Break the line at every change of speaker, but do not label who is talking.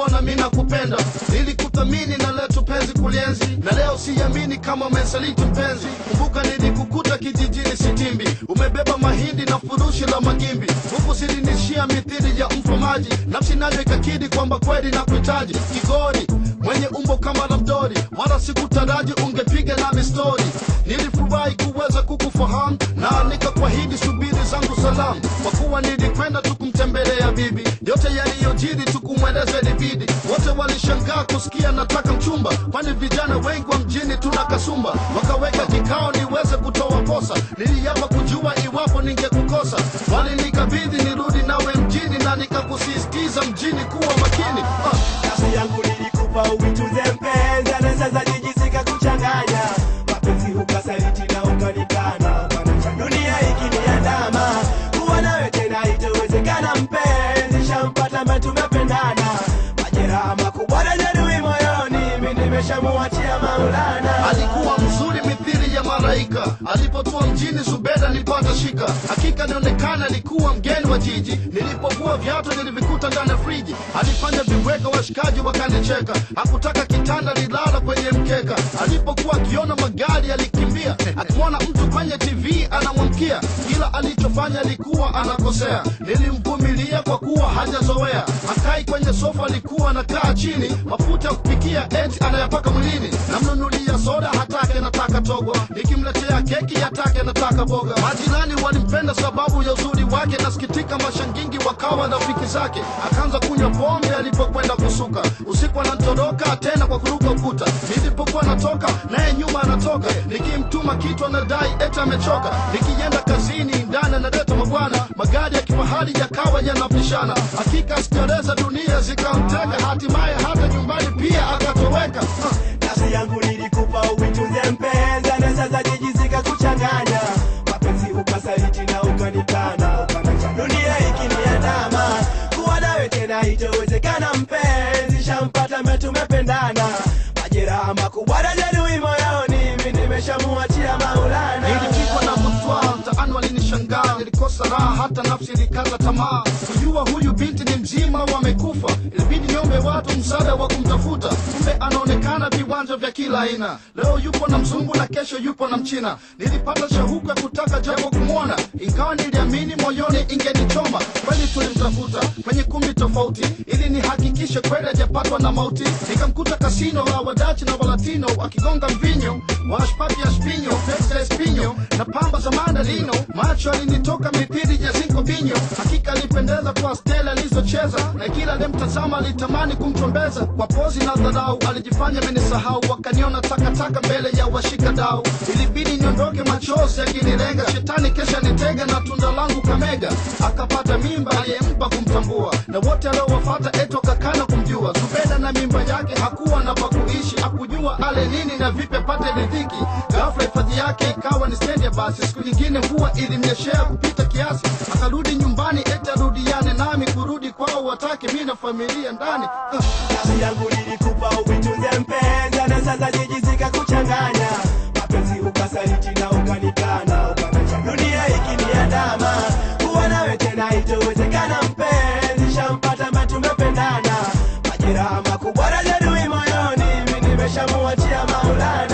kuona mi nakupenda nilikuthamini na leo tupenzi kulienzi na leo siamini kama umesaliti mpenzi kumbuka nilikukuta kijijini sitimbi umebeba mahindi na furushi la magimbi huku silinishia mithili ya mfamaji nafsi nayo ikakidi kwamba kweli na kuhitaji kigori mwenye umbo kama la mdori wala sikutaraji ungepiga nami stori nilifurahi kuweza kukufahamu na nikakwahidi subiri zangu salamu kwa kuwa nilikwenda tukumtembelea bibi yote yaliyojiri tukumweleza libidi wote walishangaa kusikia nataka mchumba kwani vijana wengi wa mjini tuna kasumba wakaweka kikao niweze kutoa posa niliapa kujua iwapo ningekukosa walinikabidhi nirudi nawe mjini na nikakusisitiza mjini kuwa makini ah.
nafsi yangu nilikupa uitunze mpenzi na sasa jijisika kuchanganya mapenzi ukasaliti na ukanikana dunia ikiniandama kuwa nawe tena itawezekana mpenzi shampata mbe tumependana majeraha makubwa na jeruhi moyoni mi nimeshamuachia maulana
alikuwa mzuri mithili ya malaika alipotua mjini zubeda nilipata shika hakika nionekana alikuwa mgeni wa jiji nilipovua viatu nilivikuta ndani ya friji alifanya viweka washikaji wakanicheka hakutaka kitanda nilala kwenye mkeka alipokuwa akiona magari alikimbia akimwona mtu kwenye tv anamwamkia kila alichofanya alikuwa anakosea nilimvumilia kwa kuwa hajazoea hakai kwenye sofa alikuwa anakaa chini mafuta ya kupikia eti anayapaka mwilini namnunulia soda hatake nataka togwa nikimletea keki hatake nataka boga majirani walimpenda sababu ya uzuri wake nasikitika mashangingi wakawa rafiki zake akaanza kunywa pombe alipokwenda kusuka usiku anatoroka tena kwa kuruka ukuta nilipokuwa natoka naye nyuma anatoka nikimtuma kitu anadai eti amechoka nikienda kazini ndani analeta mabwana magari ya kifahari yakawa yanapishana hakika sijareza dunia zikamteka hatimaye hata nyumbani pia akatoweka Ah.
nafsi yangu nilikupa uitunze mpenzi na sasa jijisika kuchanganya mapenzi ukasaliti na ukanikana dunia ikiniandama kuwa nawe tena itawezekana mpenzi shampata mbe tumependana majeraha makubwa na jeruhi moyoni mi nimeshamuachia maulana
nilipigwa na butwa mtaani walinishangaa nilikosa raha hata nafsi ilikata tamaa kujua huyu binti ni mzima wamekufa ilibidi niombe watu msaada wa kumtafuta kumbe anaonekana viwanja vya kila aina leo yupo na mzungu na kesho yupo na mchina nilipata shauku ya kutaka japo kumwona ingawa niliamini moyoni ingenichoma kweli tulimtafuta kwenye kumbi tofauti ili nihakikishe kweli hajapatwa na mauti nikamkuta kasino la wadachi na walatino wakigonga mvinyo washpati ya spinyo pesa ya spinyo na pamba za mandalino macho alinitoka mithili ya zinko binyo hakika alipendeza kwa stela alizocheza na kila alimtazama alitamani kumchombeza kwa pozi na dharau alijifanya menisahau wakaniona takataka mbele ya washika dau ilibidi niondoke machozi yakinilenga shetani kesha nitega na tunda langu kamega akapata mimba aliyempa kumtambua na wote aliowafata eto kakana kumjua zubeda na mimba yake hakuwa na pakuishi hakujua ale nini na vipi apate ridhiki ghafla hifadhi yake ikawa ni stendi ya basi siku nyingine huwa ilimnyeshea kupita kiasi akarudi nyumbani eti arudiane nami kurudi kwao watake mi na familia ndani ah.
nafsi yangu nilikupa uitunze mpenzi na sasa jijisika kuchanganya mapenzi ukasaliti na ukanikana dunia ikiniandama kuwa nawe tena itowezekana mpenzi shampata mbe tumependana majeraha makubwa na jeruhi moyoni mi nimeshamuachia maulana